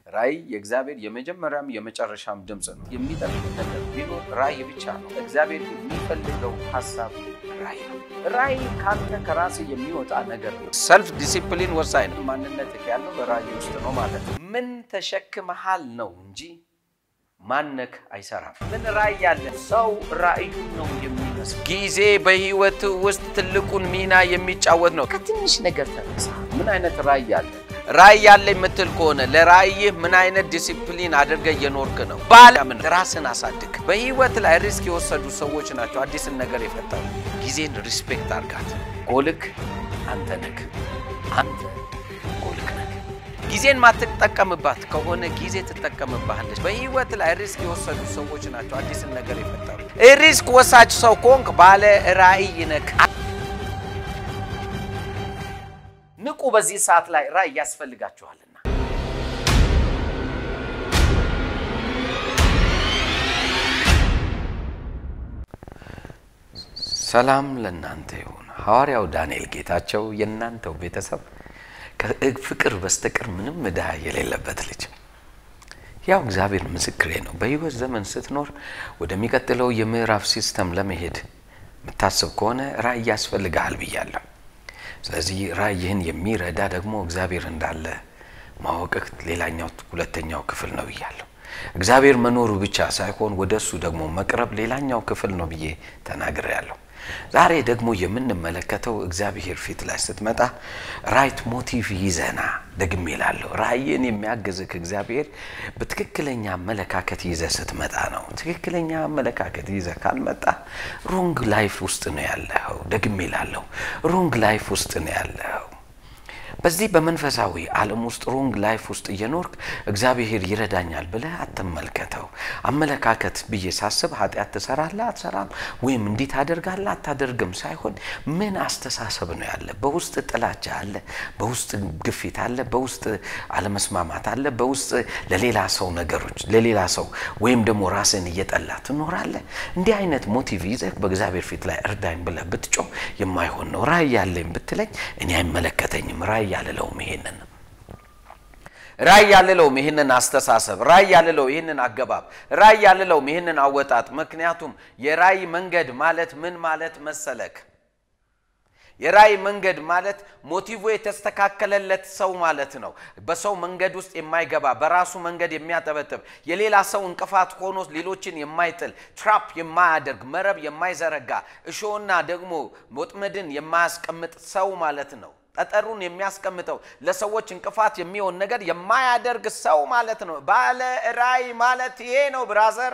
ራእይ የእግዚአብሔር የመጀመሪያም የመጨረሻም ድምፅ ነው። የሚጠቅም ነገር ቢኖር ራእይ ብቻ ነው። እግዚአብሔር የሚፈልገው ሀሳብ ራእይ ነው። ራእይ ካንተ ከራስ የሚወጣ ነገር ነው። ሰልፍ ዲሲፕሊን ወሳኝ ነው። ማንነት ያለው በራእይ ውስጥ ነው ማለት ነው። ምን ተሸክመሃል ነው እንጂ ማነክ አይሰራም። ምን ራእይ ያለ ሰው ራእዩን ነው የሚመስል። ጊዜ በህይወት ውስጥ ትልቁን ሚና የሚጫወት ነው። ከትንሽ ነገር ተነሳ። ምን አይነት ራእይ ያለ ራእይ ያለ የምትል ከሆነ ለራእይህ ምን አይነት ዲሲፕሊን አድርገ እየኖርክ ነው? ባለምን ራስን አሳድግ። በህይወት ላይ ሪስክ የወሰዱ ሰዎች ናቸው አዲስን ነገር የፈጠሩ። ጊዜን ሪስፔክት አርጋት። ጎልክ አንተ ነህ። አንተ ጎልክ ነህ። ጊዜን ማትጠቀምባት ከሆነ ጊዜ ትጠቀምባለች። በህይወት ላይ ሪስክ የወሰዱ ሰዎች ናቸው አዲስን ነገር የፈጠሩ። ሪስክ ወሳጅ ሰው ከሆንክ ባለ ራእይ ነህ። ንቁ። በዚህ ሰዓት ላይ ራእይ ያስፈልጋችኋልና። ሰላም ለእናንተ ይሁን። ሐዋርያው ዳንኤል ጌታቸው የእናንተው ቤተሰብ ከፍቅር በስተቀር ምንም ዕዳ የሌለበት ልጅ ያው እግዚአብሔር ምስክሬ ነው። በህይወት ዘመን ስትኖር ወደሚቀጥለው የምዕራፍ ሲስተም ለመሄድ የምታስብ ከሆነ ራእይ ያስፈልግሃል ብያለሁ። ስለዚህ ራእይህን የሚረዳ ደግሞ እግዚአብሔር እንዳለ ማወቅህ ሌላኛው ሁለተኛው ክፍል ነው ብያለሁ። እግዚአብሔር መኖሩ ብቻ ሳይሆን ወደ እሱ ደግሞ መቅረብ ሌላኛው ክፍል ነው ብዬ ተናግሬያለሁ። ዛሬ ደግሞ የምንመለከተው እግዚአብሔር ፊት ላይ ስትመጣ ራይት ሞቲቭ ይዘና ደግሜ እላለሁ። ራእይን የሚያግዝህ እግዚአብሔር በትክክለኛ አመለካከት ይዘ ስትመጣ ነው። ትክክለኛ አመለካከት ይዘ ካልመጣ ሮንግ ላይፍ ውስጥ ነው ያለኸው። ደግሜ እላለሁ፣ ሮንግ ላይፍ ውስጥ ነው ያለኸው። በዚህ በመንፈሳዊ ዓለም ውስጥ ሮንግ ላይፍ ውስጥ እየኖርክ እግዚአብሔር ይረዳኛል ብለህ አትመልከተው። አመለካከት ብዬ ሳስብ ኃጢአት ትሰራለህ አትሰራም፣ ወይም እንዲህ ታደርጋለህ አታደርግም ሳይሆን ምን አስተሳሰብ ነው ያለ። በውስጥ ጥላቻ አለ፣ በውስጥ ግፊት አለ፣ በውስጥ አለመስማማት አለ፣ በውስጥ ለሌላ ሰው ነገሮች ለሌላ ሰው ወይም ደግሞ ራስን እየጠላ ትኖራለህ። እንዲህ አይነት ሞቲቭ ይዘህ በእግዚአብሔር ፊት ላይ እርዳኝ ብለህ ብትጮህ የማይሆን ነው። ራእይ ያለኝ ብትለኝ እኔ አይመለከተኝም። ራእይ ያልለውም ይሄንን ራእይ ያልለውም ይህንን አስተሳሰብ ራእይ ያልለው ይህንን አገባብ ራእይ ያልለውም ይህንን አወጣጥ። ምክንያቱም የራእይ መንገድ ማለት ምን ማለት መሰለክ? የራእይ መንገድ ማለት ሞቲቭ የተስተካከለለት ሰው ማለት ነው። በሰው መንገድ ውስጥ የማይገባ በራሱ መንገድ የሚያጠበጥብ የሌላ ሰው እንቅፋት ሆኖ ሌሎችን የማይጥል ትራፕ የማያደርግ መረብ የማይዘረጋ እሾህና ደግሞ ወጥመድን የማያስቀምጥ ሰው ማለት ነው። ጠጠሩን የሚያስቀምጠው ለሰዎች እንቅፋት የሚሆን ነገር የማያደርግ ሰው ማለት ነው። ባለ ራእይ ማለት ይሄ ነው ብራዘር።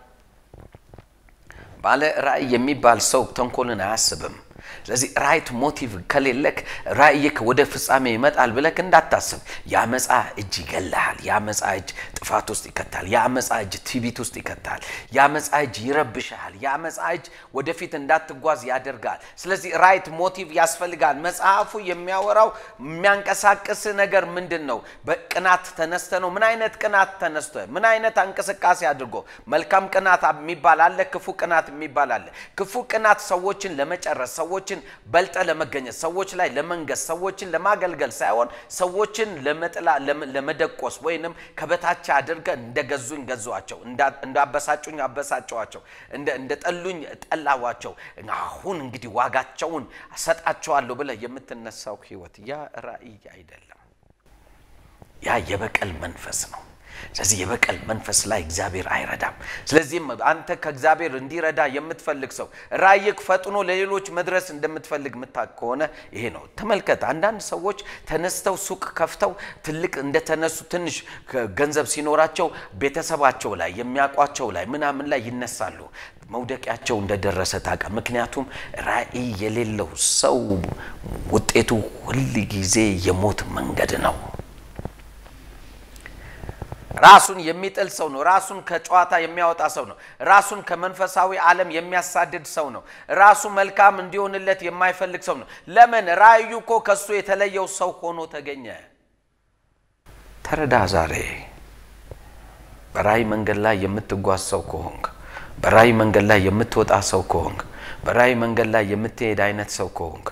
ባለ ራእይ የሚባል ሰው ተንኮልን አያስብም። ስለዚህ ራይት ሞቲቭ ከሌለክ ራእይክ ወደ ፍጻሜ ይመጣል ብለክ እንዳታስብ። የአመፃ እጅ ይገላሃል። የአመፃ እጅ ጥፋት ውስጥ ይከታል። የአመፃ እጅ ትዕቢት ውስጥ ይከታል። የአመፃ እጅ ይረብሻል። የአመፃ እጅ ወደፊት እንዳትጓዝ ያደርጋል። ስለዚህ ራይት ሞቲቭ ያስፈልጋል። መጽሐፉ የሚያወራው የሚያንቀሳቅስ ነገር ምንድን ነው? በቅናት ተነስተ ነው። ምን አይነት ቅናት ተነስተ? ምን አይነት እንቅስቃሴ አድርጎ? መልካም ቅናት የሚባል አለ፣ ክፉ ቅናት የሚባል አለ። ክፉ ቅናት ሰዎችን ለመጨረስ ሰዎችን በልጠ ለመገኘት ሰዎች ላይ ለመንገስ ሰዎችን ለማገልገል ሳይሆን ሰዎችን ለመጥላ ለመደቆስ ወይንም ከበታች አድርገ እንደገዙኝ ገዟቸው፣ እንዳበሳጩኝ አበሳጨዋቸው፣ እንደ ጠሉኝ ጠላዋቸው፣ አሁን እንግዲህ ዋጋቸውን እሰጣቸዋለሁ ብለህ የምትነሳው ህይወት ያ ራእይ አይደለም። ያ የበቀል መንፈስ ነው። ስለዚህ የበቀል መንፈስ ላይ እግዚአብሔር አይረዳም። ስለዚህም አንተ ከእግዚአብሔር እንዲረዳ የምትፈልግ ሰው ራእይክ ፈጥኖ ለሌሎች መድረስ እንደምትፈልግ ምታቅ ከሆነ ይሄ ነው። ተመልከት፣ አንዳንድ ሰዎች ተነስተው ሱቅ ከፍተው ትልቅ እንደተነሱ ትንሽ ገንዘብ ሲኖራቸው ቤተሰባቸው ላይ የሚያውቋቸው ላይ ምናምን ላይ ይነሳሉ። መውደቂያቸው እንደደረሰ ታውቃ። ምክንያቱም ራእይ የሌለው ሰው ውጤቱ ሁል ጊዜ የሞት መንገድ ነው። ራሱን የሚጥል ሰው ነው። ራሱን ከጨዋታ የሚያወጣ ሰው ነው። ራሱን ከመንፈሳዊ ዓለም የሚያሳድድ ሰው ነው። ራሱ መልካም እንዲሆንለት የማይፈልግ ሰው ነው። ለምን? ራእዩ እኮ ከሱ የተለየው ሰው ሆኖ ተገኘ። ተረዳ። ዛሬ በራእይ መንገድ ላይ የምትጓዝ ሰው ከሆንክ፣ በራእይ መንገድ ላይ የምትወጣ ሰው ከሆንክ፣ በራእይ መንገድ ላይ የምትሄድ አይነት ሰው ከሆንክ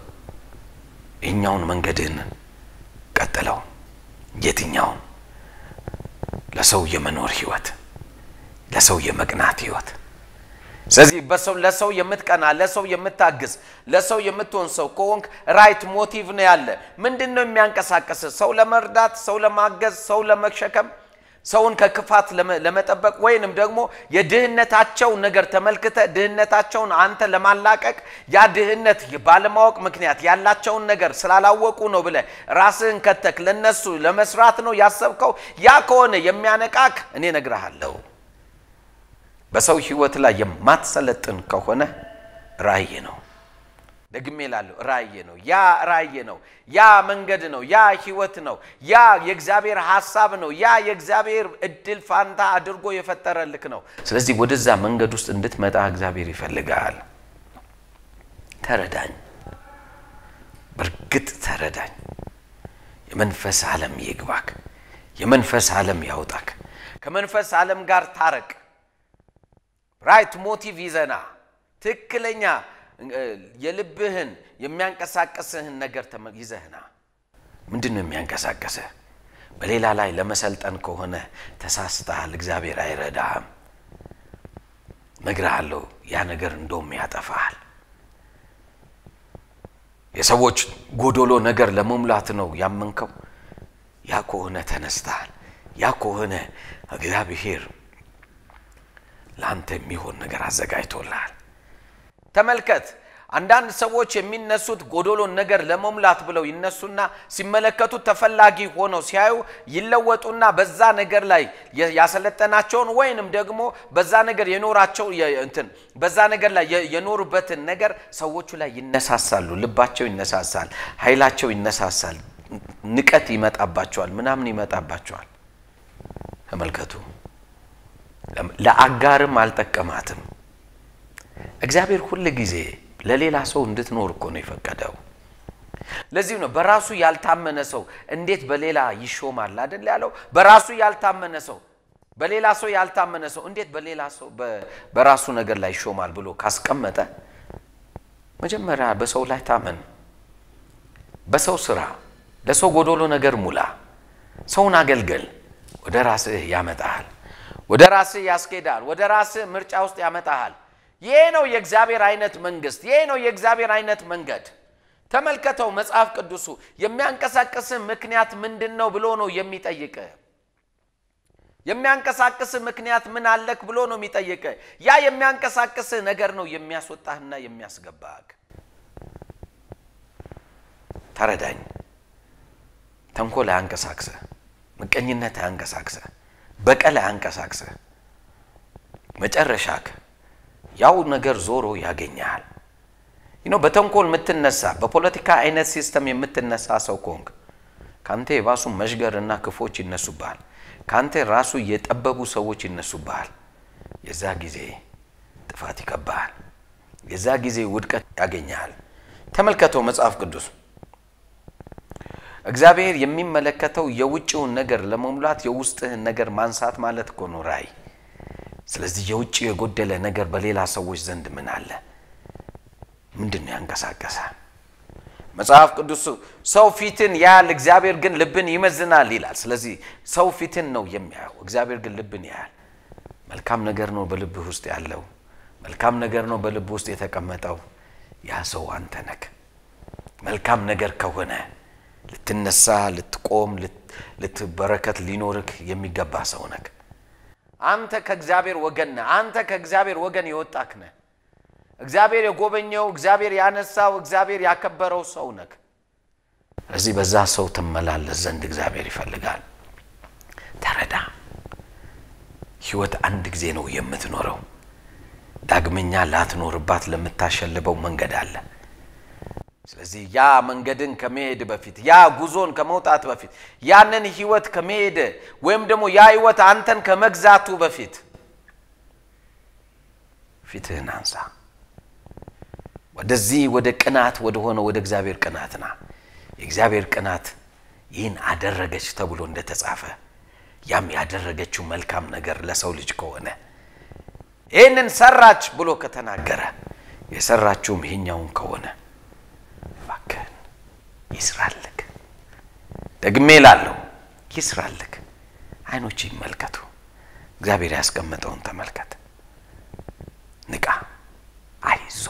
ይህኛውን መንገድን ቀጥለው። የትኛውን ለሰው የመኖር ህይወት፣ ለሰው የመቅናት ህይወት። ስለዚህ በሰው ለሰው የምትቀና ለሰው የምታግዝ ለሰው የምትሆን ሰው ከሆንክ ራይት ሞቲቭ ነው ያለ። ምንድን ነው የሚያንቀሳቀስ? ሰው ለመርዳት፣ ሰው ለማገዝ፣ ሰው ለመሸከም፣ ሰውን ከክፋት ለመጠበቅ ወይንም ደግሞ የድህነታቸው ነገር ተመልክተ ድህነታቸውን አንተ ለማላቀቅ ያ ድህነት ባለማወቅ ምክንያት ያላቸውን ነገር ስላላወቁ ነው ብለ ራስህን ከተክ ለነሱ ለመስራት ነው ያሰብከው። ያ ከሆነ የሚያነቃክ እኔ ነግረሃለሁ በሰው ህይወት ላይ የማትሰለጥን ከሆነ ራእይ ነው። ደግሜ ላለሁ ራእይ ነው። ያ ራእይ ነው። ያ መንገድ ነው። ያ ህይወት ነው። ያ የእግዚአብሔር ሀሳብ ነው። ያ የእግዚአብሔር እድል ፋንታ አድርጎ የፈጠረልክ ነው። ስለዚህ ወደዛ መንገድ ውስጥ እንድትመጣ እግዚአብሔር ይፈልጋል። ተረዳኝ፣ በእርግጥ ተረዳኝ። የመንፈስ ዓለም ይግባክ። የመንፈስ ዓለም ያውጣክ። ከመንፈስ ዓለም ጋር ታረቅ። ራይት ሞቲቭ ይዘና ትክክለኛ የልብህን የሚያንቀሳቀስህን ነገር ይዘህና። ምንድን ነው የሚያንቀሳቀስህ? በሌላ ላይ ለመሰልጠን ከሆነ ተሳስተሃል። እግዚአብሔር አይረዳህም። ነግርሃለሁ፣ ያ ነገር እንደውም ያጠፋሃል። የሰዎች ጎዶሎ ነገር ለመሙላት ነው ያመንከው። ያ ከሆነ ተነስተሃል። ያ ከሆነ እግዚአብሔር ለአንተ የሚሆን ነገር አዘጋጅቶልሃል። ተመልከት። አንዳንድ ሰዎች የሚነሱት ጎዶሎን ነገር ለመሙላት ብለው ይነሱና ሲመለከቱት ተፈላጊ ሆነው ሲያዩ ይለወጡና በዛ ነገር ላይ ያሰለጠናቸውን ወይንም ደግሞ በዛ ነገር የኖራቸው እንትን በዛ ነገር ላይ የኖሩበትን ነገር ሰዎቹ ላይ ይነሳሳሉ። ልባቸው ይነሳሳል፣ ኃይላቸው ይነሳሳል፣ ንቀት ይመጣባቸዋል፣ ምናምን ይመጣባቸዋል። ተመልከቱ። ለአጋርም አልጠቀማትም። እግዚአብሔር ሁል ጊዜ ለሌላ ሰው እንድትኖር እኮ ነው የፈቀደው። ለዚህም ነው በራሱ ያልታመነ ሰው እንዴት በሌላ ይሾማል አይደል ያለው። በራሱ ያልታመነ ሰው በሌላ ሰው ያልታመነ ሰው እንዴት በሌላ ሰው በራሱ ነገር ላይ ይሾማል ብሎ ካስቀመጠ መጀመሪያ በሰው ላይ ታመን። በሰው ስራ፣ ለሰው ጎዶሎ ነገር ሙላ። ሰውን አገልገል። ወደ ራስህ ያመጣሃል። ወደ ራስህ ያስኬዳል። ወደ ራስህ ምርጫ ውስጥ ያመጣሃል። ይሄ ነው የእግዚአብሔር አይነት መንግስት። ይሄ ነው የእግዚአብሔር አይነት መንገድ። ተመልከተው። መጽሐፍ ቅዱሱ የሚያንቀሳቅስህ ምክንያት ምንድን ነው ብሎ ነው የሚጠይቅህ። የሚያንቀሳቅስህ ምክንያት ምን አለክ ብሎ ነው የሚጠይቅህ። ያ የሚያንቀሳቅስህ ነገር ነው የሚያስወጣህና የሚያስገባህ። ተረዳኝ። ተንኮል አያንቀሳቅስህ። ምቀኝነት አያንቀሳቅስህ። በቀል አያንቀሳቅስህ። መጨረሻክ ያው ነገር ዞሮ ያገኘሃል። ይኖ በተንኮል የምትነሳ በፖለቲካ አይነት ሲስተም የምትነሳ ሰው ከሆንክ ከአንተ የባሱ መሽገርና ክፎች ይነሱብሃል። ከአንተ ራሱ የጠበቡ ሰዎች ይነሱብሃል። የዛ ጊዜ ጥፋት ይከባሃል። የዛ ጊዜ ውድቀት ያገኘሃል። ተመልከተው መጽሐፍ ቅዱስ እግዚአብሔር የሚመለከተው የውጭውን ነገር ለመሙላት የውስጥህን ነገር ማንሳት ማለት እኮ ነው ራእይ። ስለዚህ የውጭ የጎደለ ነገር በሌላ ሰዎች ዘንድ ምን አለ? ምንድን ነው ያንቀሳቀሰ? መጽሐፍ ቅዱስ ሰው ፊትን ያያል፣ እግዚአብሔር ግን ልብን ይመዝናል ይላል። ስለዚህ ሰው ፊትን ነው የሚያየው፣ እግዚአብሔር ግን ልብን ያያል። መልካም ነገር ነው በልብህ ውስጥ ያለው፣ መልካም ነገር ነው በልብ ውስጥ የተቀመጠው። ያ ሰው አንተ ነክ። መልካም ነገር ከሆነ ልትነሳ፣ ልትቆም፣ ልትበረከት ሊኖርክ የሚገባ ሰው ነክ። አንተ ከእግዚአብሔር ወገን ነህ። አንተ ከእግዚአብሔር ወገን የወጣክ ነህ። እግዚአብሔር የጎበኘው፣ እግዚአብሔር ያነሳው፣ እግዚአብሔር ያከበረው ሰው ነክ። እዚህ በዛ ሰው ትመላለስ ዘንድ እግዚአብሔር ይፈልጋል። ተረዳ። ህይወት አንድ ጊዜ ነው የምትኖረው። ዳግመኛ ላትኖርባት ለምታሸልበው መንገድ አለ። ስለዚህ ያ መንገድን ከመሄድ በፊት ያ ጉዞን ከመውጣት በፊት ያንን ህይወት ከመሄድ ወይም ደግሞ ያ ህይወት አንተን ከመግዛቱ በፊት ፊትህን አንሳ። ወደዚህ ወደ ቅናት ወደ ሆነ ወደ እግዚአብሔር ቅናት ና። የእግዚአብሔር ቅናት ይህን አደረገች ተብሎ እንደተጻፈ ያም ያደረገችው መልካም ነገር ለሰው ልጅ ከሆነ ይህንን ሰራች ብሎ ከተናገረ የሰራችውም ይሄኛውን ከሆነ እባክህን ይስራልክ። ደግሜ ላለሁ ይስራልክ። አይኖች ይመልከቱ። እግዚአብሔር ያስቀመጠውን ተመልከት። ንቃ፣ አይዞ፣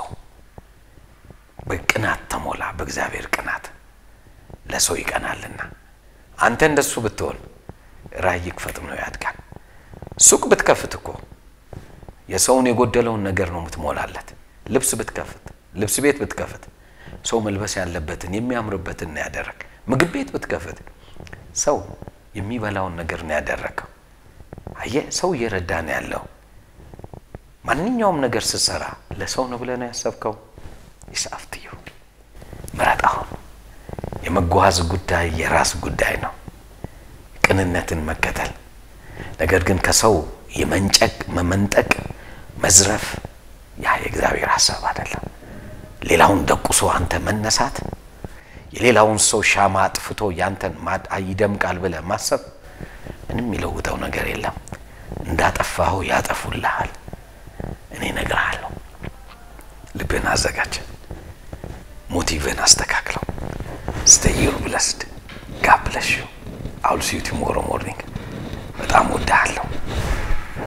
በቅናት ተሞላ። በእግዚአብሔር ቅናት ለሰው ይቀናልና። አንተ እንደሱ ብትሆን ራእይህ ፈጥኖ ያድጋል። ሱቅ ብትከፍት እኮ የሰውን የጎደለውን ነገር ነው የምትሞላለት። ልብስ ብትከፍት፣ ልብስ ቤት ብትከፍት ሰው መልበስ ያለበትን የሚያምርበትን ነው ያደረግ። ምግብ ቤት ብትከፍት ሰው የሚበላውን ነገር ነው ያደረገው። አየህ፣ ሰው እየረዳ ነው ያለው። ማንኛውም ነገር ስትሰራ ለሰው ነው ብለህ ነው ያሰብከው። ይሳፍትዩ ምረጥ። አሁን የመጓዝ ጉዳይ የራስ ጉዳይ ነው፣ ቅንነትን መከተል። ነገር ግን ከሰው የመንጨቅ መመንጠቅ፣ መዝረፍ ያ የእግዚአብሔር ሀሳብ አይደለም። ሌላውን ደቁሶ አንተ መነሳት፣ የሌላውን ሰው ሻማ አጥፍቶ ያንተን ይደምቃል ብለህ ማሰብ ምንም የሚለውጠው ነገር የለም። እንዳጠፋኸው ያጠፉልሃል። እኔ እነግርሃለሁ። ልብህን አዘጋጅ፣ ሞቲቭህን አስተካክለው። stay you blessed God bless you I'll see you tomorrow morning በጣም ወድሃለሁ።